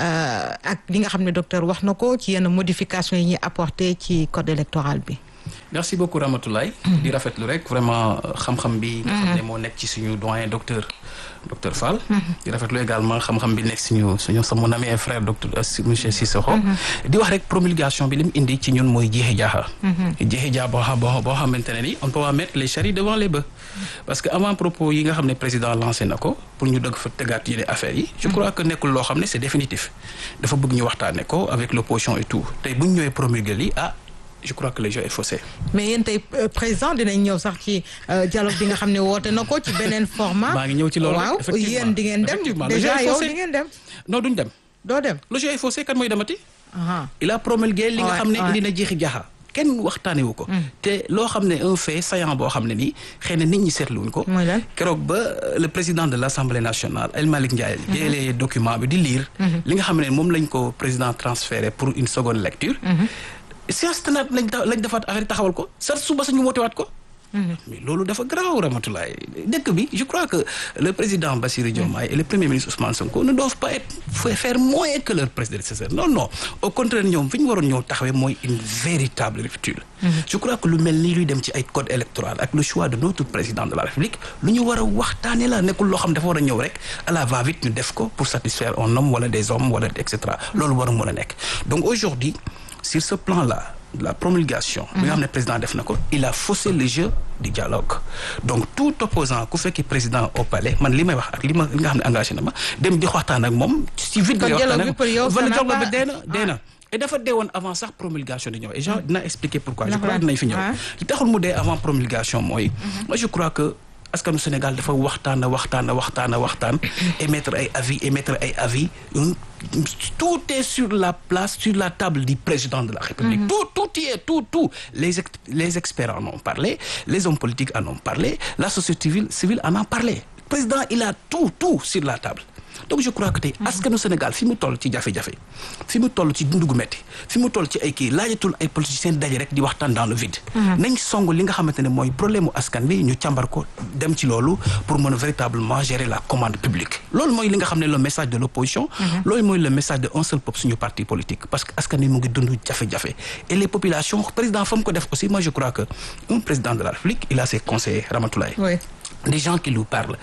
ak li nga xam ne docteur wax na ko ci yenn modification yi ñuy apporté ci code électoral bi. merci beaucoup Ramatoulaye di rafetlu rek vraiment xam-xam bi nga xam ne moo nekk ci suñu doyen docteur docteur Fall di rafetlu également xam-xam bi nekk suñu suñu sa mon ami et frère docteur monsieur Cissokho di wax rek promulgation bi li mu indi ci ñun mooy jeexi jaaxa jeexi jaaxa boo xam boo xamante ne ni on peut pas mettre les charrues devant les bœufs parce que avant propos yi nga xam ne président lancé na ko pour ñu dëgg fa tegaat yeneen affaires yi je crois que nekkul loo xam ne c'est définitif dafa bëgg ñu waxtaane ko avec l'opposition et tout tey bu ñu ñëwee promulguer li ah je crois que le jeu est faussé. mais yéen tey président dinañ ñëw sax ci dialogue bi nga xam ne woote na ko ci beneen format. maa ngi ñëw ci loolu waaw yéen di ngeen dem déjà yow di ngeen dem. non duñ dem. doo dem le jeu est faussé kan mooy demati. il a promulgué li nga xam ne indi na jeexi jaaxa. kenn waxtaane wu ko. te loo xam ne un fait saillant boo xam ne nii xëy na nit ñi seetluwuñ ko. mooy lan keroog ba le président de l'Assemblée nationale El Malick Ndiaye. jëlee document bi di lire. li nga xam ne moom lañ ko président transféré pour une seconde lecture. séance tenante lañ lañ defaat affaire taxawal ko sa suba sañu wootewaat ko mais loolu dafa garaaw Ramatoulaye dëkk bi je crois que le président Bassirou Diomaye et le premier ministre Ousmane Sonko ne doivent pas être faire moins que leur prédécesseur non non au contraire ñoom fi ñu waroon ñëw taxawee mooy une véritable rupture je crois que lu mel nii luy dem ci ay code électoral ak le choix de notre président de la République lu ñu war a waxtaane la nekkul loo xam dafa war a ñëw rek à la va-vite ñu def ko pour satisfaire un homme wala des hommes wala et cetera loolu war a mën a nekk donc aujourd'hui sur ce plan-là de la promulgation bi nga xam ne président def na ko il a faussé le jeu du dialogue donc tout opposant ku fekki président au palais man li may wax ak li ma li nga xam ne engagé na ma dem di waxtaan ak moom ci vide lay waxtaan ak wala dialogue bi dee na dee na et dafa dee woon avant sax promulgation di ñëw et genre dina expliquer pourquoi je crois dinañ fi ñëw li taxul mu dee avant promulgation mooy moi je crois que askanu Sénégal dafa waxtaan waxtaan waxtaan waxtaan émettre ay avis émettre ay avis tout est sur la place sur la table du président de la République tout tout y est tout tout les les experts en ont parlé les hommes politiques en ont parlé la société civile civile en a parlé le président il a tout tout sur la table donc je crois que tey askanu Sénégal fi mu toll ci jafe-jafe fi mu toll ci dundu gu metti fi mu toll ci ay kii laajatul ay politiciens daje rek di waxtaan dans le vide. nañ song li nga xamante ne mooy problème mu askan bi ñu càmbar ko dem ci loolu pour mën a véritablement gérer la commande publique. loolu mooy li nga xam ne le message de l' opposition. loolu mooy le message de un seul peuple suñu parti politique parce que askan bi mu ngi dund jafe-jafe et les populations président fa mu ko def aussi moi je crois que un président de la République il a ses conseillers Ramatoulaye. oui des gens qui lui parlent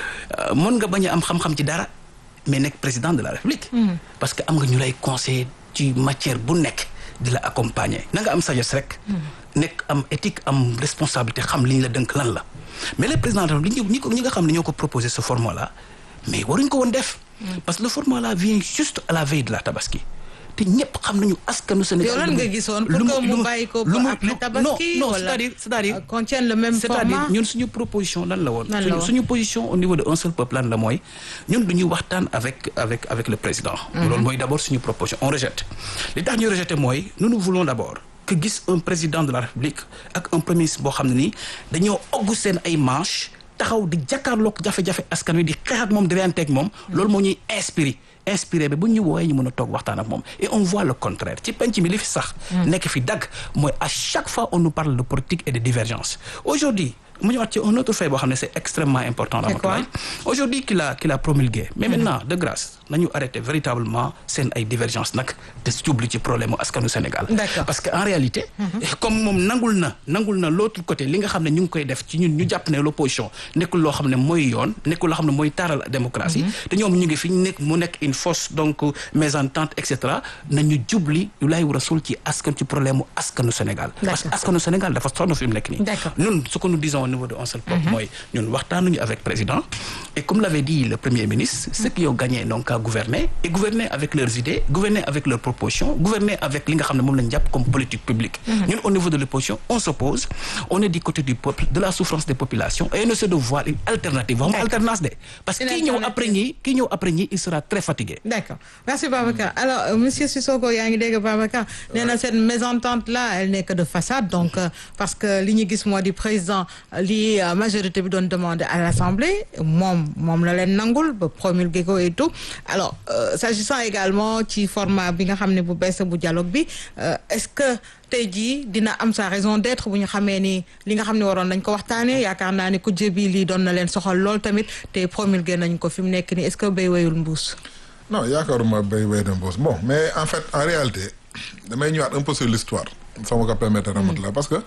mën nga bañ a am xam-xam ci dara. mais nekk président de la république parce que am nga ñu lay conseiller ci matière bu nekk di la accompagner na nga am sagesse rek nekk am éthique am responsabilité xam li ñu la dënk lan la mais le président de la république ñi ko ñi nga xam ne ñoo ko proposé ce format là mais waruñ ko woon def parce que le format là vient juste à la veille de la tabaski te ñëpp xam nañu askanu Sénégal. yow lan nga gisoon pour que mu bàyyi ko ba après tabaski non non wala c'est-à-dire c'est-à-dire contiennent le même format c'est-à-dire ñun suñu proposition lan la woon. lan la woon suñu position au niveau de un seul peuple lan la mooy ñun du ñuy waxtaan avec avec avec le président. loolu mooy d'abord suñu proposition on rejette. li tax ñu rejeté mooy nous nous voulons d'abord que gis un président de la République ak un premier ministre boo xam ne nii dañoo oggu seen ay manches taxaw di jàkkaarloog jafe-jafe askan wi di xeex ak moom di reyanteeg moom. loolu moo ñuy inspiré. inspiré bi bu ñu wooyee ñu mën a toog waxtaan ak moom et on voit le contraire ci penc mi li fi sax nekk fi dagg mooy à chaque fois on nous parle de politique et de divergence aujourd'hui mu ñëwaat ci un autre fait boo xam ne c'est extrêmement important Ramatoulaye aujourd'hui qu'il a qu'il a promulgué mais maintenant de grâce nañu arrêté véritablement seen ay divergence nag te jublu ci problème mu askanu Sénégal D'accord. parce que en réalité comme moom nangul na nangul na l'autre côté li nga xam ne ñu ngi koy def ci ñun ñu jàpp ne l'opposition nekkul loo xam ne mooy yoon nekkul loo xam ne mooy taaral démocratie te ñoom ñu ngi fi nekk mu nekk une fausse donc mésentente et cetera nañu jubli yu lay war a sul ci askan ci problème mu askanu Sénégal parce que D'accord. askanu Sénégal dafa sonn fi mu nekk nii D'accord. ñun ce que nous disons au niveau de un seul peuple mooy ñun waxtaanuñu avec président et comme l'avait dit le premier ministre ceux qui ont gagné donc à gouverner et gouverner avec leurs idées gouverner avec leurs propositions gouverner avec li nga xam ne moom lañ jàpp comme politique publique ñun au niveau de l'opposition on s'oppose on est du côté du peuple de la souffrance des populations et on essaie de voir une alternative waxuma alternance de parce que Une kii ñëw alternative. après ñi kii ñëw après ñi il sera très fatigué D'accord merci Babacar alors euh, monsieur Sissoko yaa ngi dégg Babacar nee na cette mésentente là elle n'est que de façade donc euh, parce que li ñu gis moo di président euh, li euh, majorité bi doon demander à l'Assemblée moom moom la leen nangul ba promulguer ko et tout alors euh, s'agissant également ci format bi nga xam ne bu bees bu dialogue bi euh, est-ce que tey jii dina am sa raison d'être bu ñu xamee ni li nga xam ne waroon nañ ko waxtaanee yaakaar naa ne ku jébi lii doon na leen soxal lool tamit te promulguer nañ ko fi mu nekk nii est-ce que béy wayul mbuus non yaakaaruma béy béy na mbuus bon mais en fait en réalité damay ñëwaat un peu sur l'histoire soo ma ko permettre Ramatoulaye parce que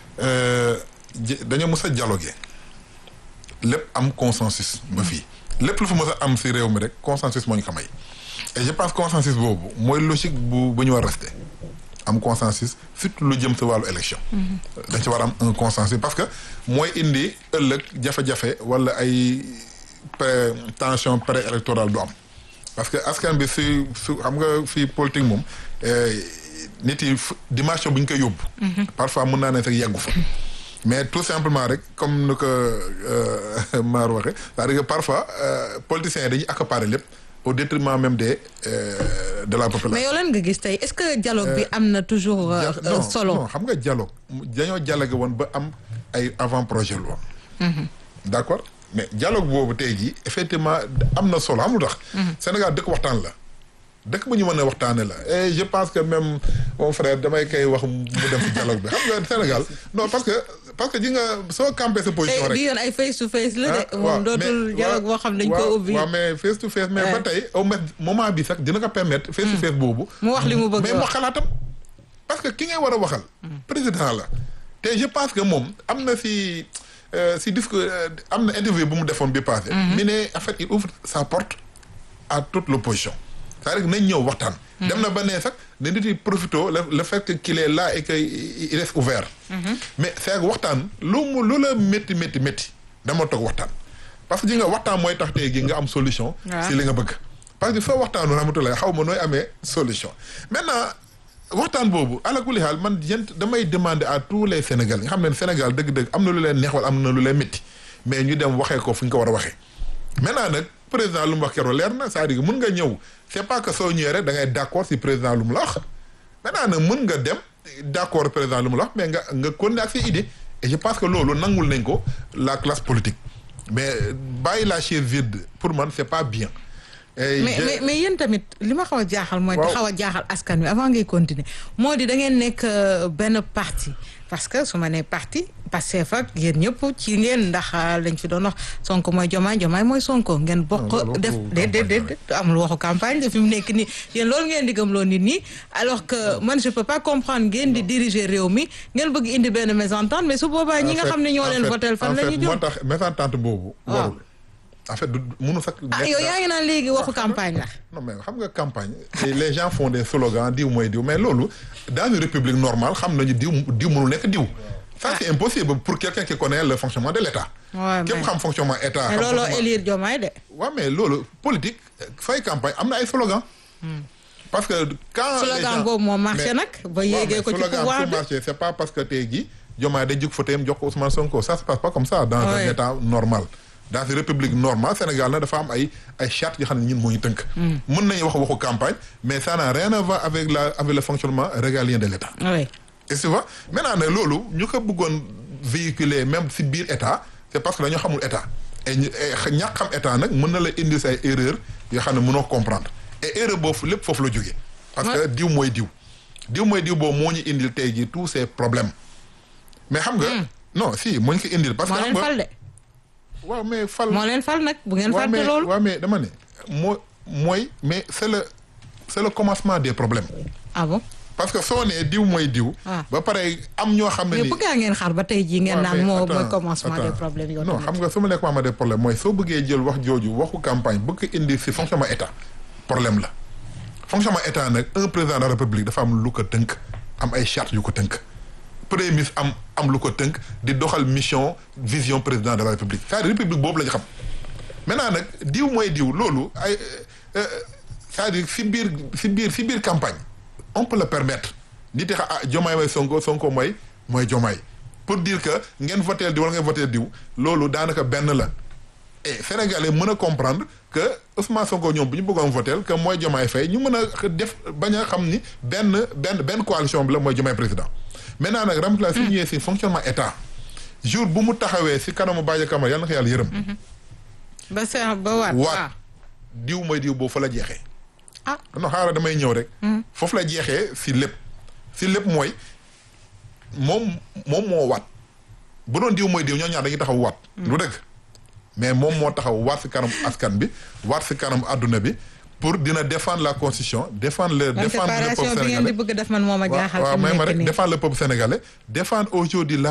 euh, ji- dañoo mës a dialoguer lépp am consensus ba fii lépp lu fa mës a am si réew mi rek consensus moo ñu ko may et je pense consensus boobu mooy logique bu bu ñu war rester am consensus surtout lu jëm si wàllu élection dañ ci war a am un consensus parce que mooy indi ëllëg jafe-jafe wala ay pré tension pré-électorale du am parce que askan bi si su xam nga fii politique moom eh, nit yi fu- dimension bu ñu koy yóbbu parfois mën naa ne sax yeggu fa mais tout simplement rek comme nu ko euh, maar waxee c'est-à-dire que parfois euh, politiciens yi dañuy accaparer lépp au détriment même des euh, de la population mais yow lan nga gis tey est-ce que dialogue bi am na toujours euh, Ja- euh, non, solo non xam nga dialogue dañoo dialogue woon ba am ay avant projet loi d'accord mais dialogue boobu tey jii effectivement am na solo xam lu tax Sénégal dëkk waxtaan la dëkk bu ñu mën a waxtaane la et je pense que même mon frère damay koy wax mu dem ci dialogue bi xam nga Sénégal non parce que parce que ji nga soo campé sa position tey rek di yoon ay face to face la ah de waaw moom dootul mais- dialogue boo xam dañ ko waaw, ubbi waaw mais face to face mais ba tey au moins moment bi sax dina ko permettre face to face boobu mu wax li mu bëgg mais a mu wax. xalaatam parce que ki ngay war a waxal président la te je pense que moom am na si euh, si discours euh, am na interview bu mu defoon bi passé mi ne en fait il ouvre sa porte à toute l'opposition c'est-à-dire nañ ñëw waxtaan. dem na ba ne sax ne nit yi profito le le fait que qu'il est là et que il reste ouvert. mais c'est que waxtaan lu mu lu la métti métti métti dama toog waxtaan. parce que ji nga waxtaan mooy tax tey gi nga am solution. si li nga bëgg. parce que soo waxtaanu rahmatulah xaw ma nooy amee solution maintenant waxtaan boobu alakuli xaal man jent damay demander à tous les Sénégalais nga xam ne Sénégal dëgg-dëgg am na lu leen neex wala am na lu leen métti mais ñu dem waxee ko fu ñu ko war a waxee. maintenant nag président lu mu wax keroog leer na c'est-à-dire mun nga ñëw c'est pas que soo ñëwee rek da ngay d'accord si président lu mu la wax maintenant nag mun nga dem d'accord président lu mu la wax mais nga nga continuer ak ses idées et je pense que loolu nangul nañ ko la classe politique mais bàyyi la chaise vide pour man c'est pas bien. mais mais mais yéen tamit li ma xaw a jaaxal mooy. di xaw a jaaxal askan wi avant ngay continuer moo di da ngeen nekk benn parti parce que su ma nee parti Pastef ak yéen ñëpp ci ngeen ndax lañ fi doon wax Sonko mooy Jomaay Jomaay mooy Sonko ngeen bokk. def déedéet déedéet amul waxu campagne de fi mu nekk nii yéen loolu ngeen di gëmloo nit ñi alors que man je peux pas comprendre ngeen di diriger réew mi ngeen bëgg indi benn mésentente mais su boobaa ñi nga xam ne ñoo leen votel fan la ñu jëm moo tax mésentente boobu. warul en fait du mënu sax. ah yow yaa ngi naan léegi waxu campagne la. non mais xam nga campagne les gens font des slogans diw mooy diw mais loolu dans une république normale xam nañu diw diw mënul nekk diw. ça c'est impossible pour quelqu'un qui connaît le fonctionnement de l'État. waaw képp xam fonctionnement état. mais looloo élire Diomaye de. waaw mais loolu politique fay campagne am na ay slogan parce que quand les slogan gens boobu moo marché nag. ba yéegee ko ci pouvoir su bi marché c'est pas parce que tey jii Diomaye day jóg fauteuil jox ko Ousmane Sonko ça se passe pas comme ça. dans un Ouais. état normal. dans une république normale Sénégal na dafa am ay ay chartes yoo xam ne ñun moo ñu tënk. mën nañu wax waxu campagne mais ça n'a rien à voir avec la avec le fonctionnement régalien de l'État. oui et tu vois maintenant nag loolu ñu ko bëggoon véhiculer même si biir état c'est parce que dañoo xamul état et ñu et ñàkk xam état nag mën na la indi say erreur yoo xam ne mënoo comprendre et erreur boobu lépp foofu la jógee. parce que diw mooy diw. diw mooy diw boobu moo ñu indil tey jii tous ces problèmes mais xam nga. non si moo ñu ko indil. parce que moo xam leen nga fal de waaw mais fal. moo leen fal nag bu ngeen waaw fàtte mais loolu. waaw mais dama ne moo mooy mais c'est le c'est le commencement des problèmes. ah bon parce que soo nee diw mooy diw. Ah. ba pare am ñoo xam ne mais ni. bëgg ngeen xaar ba tey jii ngeen waaw, naan mais moo mooy attends, commencement des attends. problèmes yow non tamit. xam nga su ma nekk ma des problèmes mooy soo bëggee jël wax jooju waxu campagne bëgg ko indi si fonctionnement état problème la fonctionnement état nag un président de la république dafa am lu ko tënk am ay chartes yu ko tënk premier ministre am am lu ko tënk di doxal mission vision président de la république c'est-à-dire république boobu la ñu xam maintenant nag diw mooy diw loolu ay euh, euh, c'est-à-dire si biir si biir si biir campagne on peut le permettre nit yi xa ah jomaay mooy sonko sonko mooy mooy jomaay pour dire que ngeen voteel diw wala ngeen voteel diw loolu daanaka benn la et sénégalais mën a comprendre que Ousmane Sonko ñoom bu ñu bëggoon voteel que mooy jomaay fay ñu mën a def bañ a xam ni benn benn benn coalition bi la mooy jomaay président maintenant nag ramtula si ñëwee si fonctionnement état jour bu mu taxawee si kanamu Badio Camara yàlla na ko yàlla yërëm ba seex ba waat. waat diw mooy diw boobu fa la jeexee ah non xaaral damay ñëw rek foofu la jeexee si lépp si lépp mooy moom moom moo waat bu doon diw mooy diw ñoo ñaar dañuy taxaw waat lu dëgg mais moom moo taxaw waat si kanam askan bi waat si kanam adduna bi pour dina défendre la constitution défendre le man défendre le peuple séparation bi ngeen di sénégalais bëgg def man moo ma jaaxal. waaw fi mu may ma nekk rek nii. défendre le peuple sénégalais défendre aujourd'hui la